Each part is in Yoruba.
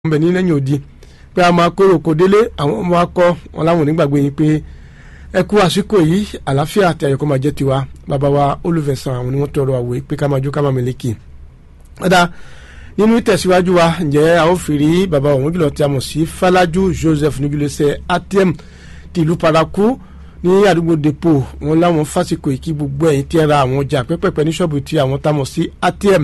bẹ̀ ní lẹ́yìn òdi pé a máa kóró kò délé àwọn ọmọ akọ wọn láwọn onígbàgbé yín pé ẹ kú àsìkò yìí àlàáfíà àti àyọkọ́ máa jẹ́ tiwa bàbá wa olùfẹ̀sán àwọn ni wọ́n tọrọ àwòye pé ká máa jó ká máa mẹ́lẹ́kì. ọ̀dà nínú ìtẹ̀síwájú wa ǹjẹ́ a ó fi rí bàbá òun jùlọ tí a mọ̀ sí Fálájú Joseph níjúlẹ̀sẹ̀ ATM ti ìlú Paraku ní àdúgbò depo wọn láwọn fásitì ìkí gbogbo ẹ̀yìn tí ẹ ra àwọn ọjà pẹ́pẹ́pẹ́ ní ṣọ́ọ̀bù tí àwọn tá mọ̀ sí ATM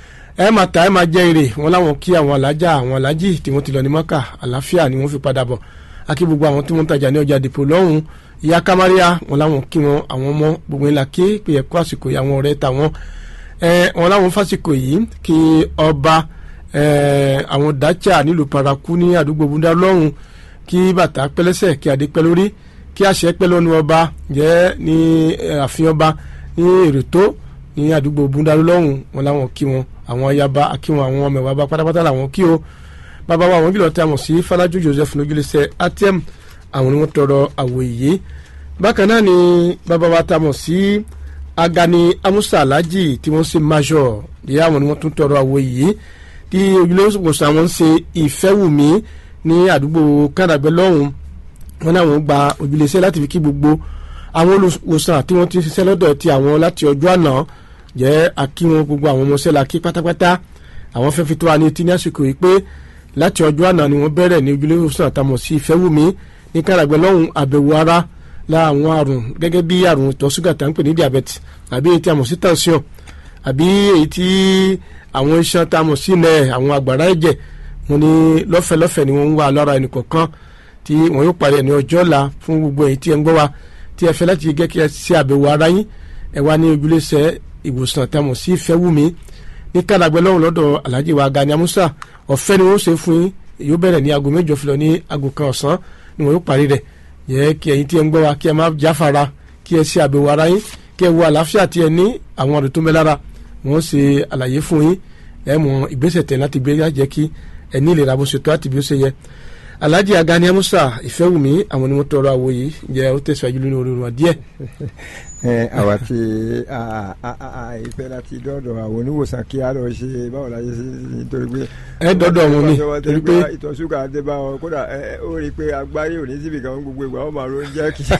ẹ máa ta ẹ máa jẹ èrè wọn láwọn kí àwọn alájà àwọn alájì tí wọ́n ti lọ ní mọ́kà àlàáfíà ni wọ́n fi padà bọ̀ akí gbogbo àwọn tí wọ́n ń tajà ní ọjà dìpọ̀ lọ́hùn ìyá kamaria wọn láwọn kí wọn àwọn ọmọ gbogbo ńlá ké pé ẹkọ àsìkò yìí àwọn ọ̀rẹ́ tàwọn ẹ wọn láwọn fásìkò yìí kí ọba ẹ àwọn dacha nílùú paraku ní àdúgbò búndà lọ́hùn kí bàtà pẹ́lẹ́sẹ̀ kí adé pẹ́ lórí kí àṣẹ pẹ́ lọ́nu ọba jẹ́ ní ààfin ọba ní èrètò ní àdúgbò búndà lọ́hùn wọn láwọn kí wọn àwọn ayaba akíwọn àwọn ọmọ ẹwà bá pátápátá làwọn kí o bàbá wa àwọn jùlọ tí a mọ̀ sí Fálájú Joseph lójúlẹsẹ ATM àwọn ni wọ́n tọrọ àwòye bákan náà ni bàbá wa tá a mọ̀ sí Agani Amusa Alhaji tí wọ́n ṣe major ìyá àwọn ni wọ́n tún tọrọ àwòye tí ojúlẹ̀wòsàn àwọn ń ṣe ìfẹ́wùmí ní àdúgbò kàdàgbẹ́ lọ́hùn wọn náà wọ́n gba ojúlẹ̀ṣẹ́ láti fi kí gbogbo àwọn olùwòsàn tí wọ́n ti ṣiṣẹ́ lọ́dọ̀ ti àwọn láti ọjọ́ àná jẹ́ akíwọn gbogbo àwọn ọmọọṣẹ́ la kí pátápátá àwọn fẹ́ fi tó wa ní etí ní àsìkò yìí pé láti ọjọ́ àná ni wọ́n bẹ̀rẹ̀ ní ojúlé ìwòsàn àtàmọ̀ sí ìfẹ́wùmí ní káràgbẹ́ lọ́hùn àbẹ̀wò ara la àwọn àrùn gẹ́gẹ́ bí àrùn ìtọ̀ ṣúgà tá ń pè ní diabetes àbí èyí tí a mọ̀ sí tension àbí èyí tí àwọn iṣan tá a mọ̀ sí ilẹ̀ àwọn àgbàrá ẹ̀jẹ̀ wọn ni lọ́fẹ̀ẹ́ lọ́fẹ̀ẹ́ ni wọ́n ń wá lára ẹnì kọ̀ọ̀kan tí wọ́n yóò parí ẹ̀ ní ọjọ́ ọ̀la fún gbogbo èyí tí ẹ ń gbọ́ wa tí ẹ fẹ́ láti gẹ́ kí ẹ ṣe àbẹ̀wò ara yín ẹ wá ní ojúlé sẹ́ ìwòsàn tamọ̀ sí ìfẹ́wùmí ní kàdàgbẹ́ lọ́hùn lọ́dọ̀ alhaji wa Gani Amusa ọ̀fẹ́ ni wọ́n ṣe fún yín yóò bẹ̀rẹ̀ ní aago mẹ́jọ filọ̀ ní aago kan ọ̀sán ni wọ́n yóò parí rẹ̀ yẹ kí ẹ̀yin tí ẹ ń gbọ́ wa kí ẹ má jáfara kí ẹ ṣe àbẹ̀wò ara yín kí ẹ wo àlàáfíà tí ẹ ní àwọn ọ̀rẹ́ tó ń bẹ lára wọ́n ṣe àlàyé fún yín ẹ mọ ìgbésẹ̀ tẹ̀ láti gbé jẹ́ kí ẹ ní ìlera bó ṣe tó àti bí ó ṣe yẹ alhaji Gani Amusa ìfẹ́wùmí àwọn ni wọ́n tọrọ àwòyé jẹ́ ó tẹ̀síwájú lórí orin wa díẹ̀ àwa tí ìfẹ́ láti dọ́dọ̀ àwọn oníwòsàn kí á lọ ṣe báwo la ṣe ṣe nítorí pé. ẹ dọ́dọ̀ wọn ni torí pé ìtọ̀ ṣúgà dé bá wọn kódà ó rí i pé agbárí ò ní síbi kan gbogbo ìgbà wọn máa ro jẹ́ kí.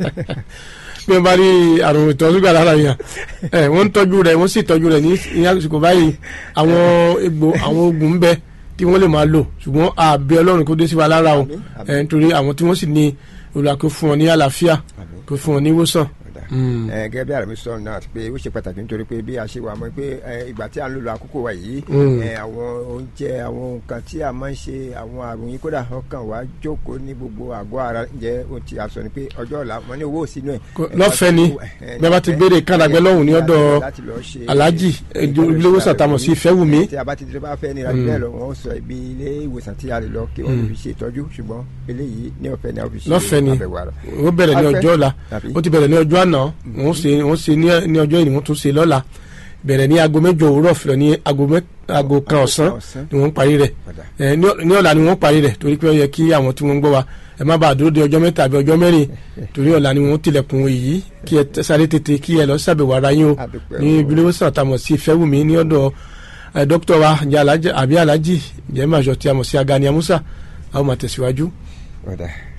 bí wọ́n bá rí àrùn ìtọ̀ ṣúgà lára yẹn wọ́n ń tọ́jú rẹ̀ wọ́n sì tọ́jú rẹ̀ ní àsìkò báyìí àwọn egbò àwọn oògùn ń bẹ tí wọ́n lè máa lò ṣùgbọ́n àbẹ̀ ọlọ́run kó dé sí wa lára o nítorí àwọn tí wọ́n sì ní olùwàkó fún wọn ní àlàáfíà kó fún wọn ní ìwòsàn gẹ́gẹ́ bí àrùn sọ̀rọ̀ náà pé ó ṣe pàtàkì nítorí pé bí a ṣe wà mọ́ pé ìgbà tí a ń lò lọ àkókò wa yìí àwọn oúnjẹ àwọn nǹkan tí a máa ń ṣe àwọn àrùn yìí kódà ọkàn wa jókòó ní gbogbo àgọ́ ara jẹ́ ohun tí a sọ ni pé ọjọ́ ọ̀la wọn ní owó sínú ẹ̀. lọ́fẹ̀ẹ́ ni bí a bá ti béèrè kàdàgbẹ́ lọ́hùn ní ọ̀dọ̀ alájì ilé ìwòsàn tàmọ̀ sí ìfẹ́wùmí. tí a bá ti bá fẹ́ nira bẹ́ẹ̀ lọ wọ́n sọ ibi ilé ìwòsàn tí a lè lọ kí wọ́n fi ṣe ìtọ́jú ṣùgbọ́n eléyìí ní ọ̀fẹ́ ni a fi ṣe àbẹ̀wò ara. lọ́fẹ̀ẹ́ ni ó bẹ̀rẹ̀ ní ọjọ́ ọ̀la ó ti bẹ̀rẹ̀ ní ọjọ́ àná wọ́n ṣe wọ́n ṣe ní ọjọ́ ìní wọ́n tún ṣe lọ́la bẹ̀rẹ̀ ní aago mẹ́jọ òwúrọ̀ filọ̀ ní aago kan ọ̀sán ni wọ́n parí rẹ̀ ní ọ̀la ni wọ́n parí rẹ̀ torí pé ó yẹ kí àwọn tí wọ́n ń gbọ́ wa ẹ má bàa dúró de ọjọ́ mẹ́ta àbí ọjọ́ mẹ́rin torí ọ̀la ni wọ́n tilẹ̀kùn èyí kí ẹ sáré tètè kí ẹ lọ ṣàbẹ̀wò ara yín o ní ibi ìwòsàn àtàmọ̀ sí ìfẹ́wùmí ní ọ̀dọ̀ dókítà wa àbí alájì jẹ́ màjọ tí a mọ̀ sí Agani Amusa àwọn máa tẹ̀síwájú.